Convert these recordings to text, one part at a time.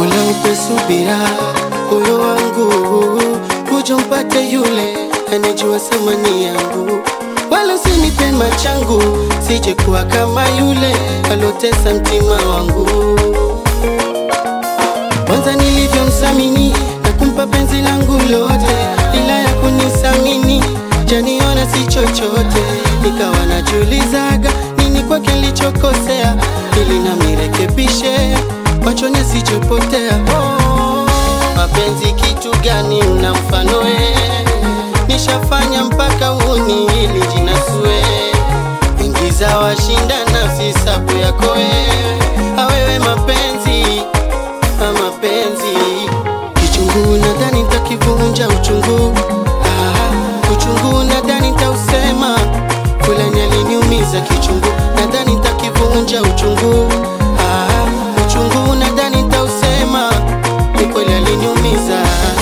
Mola upe subira moyo wangu, kuja mpate yule anejua thamani yangu, wala usinipe machangu, sije kuwa kama yule alotesa mtima wangu. Kwanza nilivyomsamini na kumpa penzi langu lote, ila ya kunisamini janiona si chochote, nikawa najiulizaga nini kwake nilichokosea, ili namirekebishe machoni asichopotea. Oh, mapenzi kitu gani una mfano we? Nishafanya mpaka uni ili jinasue, ingiza washinda nafsi sabu yako wewe, awewe mapenzi na mapenzi kichungu, nadhani nitakivunja uchungu. Ah, uchungu nadhani nitausema, fulani aliniumiza kichungu, nadhani nitakivunja uchungu. Ah, uchungu nadhani nitausema, ni kweli aliniumiza.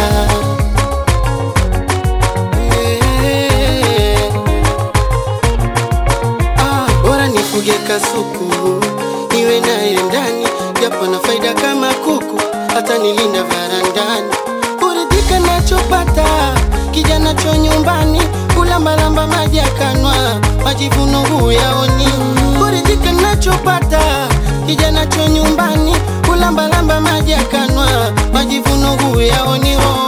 Eh. Ah, bora nifuge kasuku niwe naye ndani, japo na faida kama kuku, hata nilinda varandani. Kuridhika nachopata kijana cho nyumbani, kulambalamba maji akanwa, majivuno huyaoni. Kuridhika nachopata kijana cho nyumbani, kulambalamba maji akanwa, majivuno huyaoni. Oh.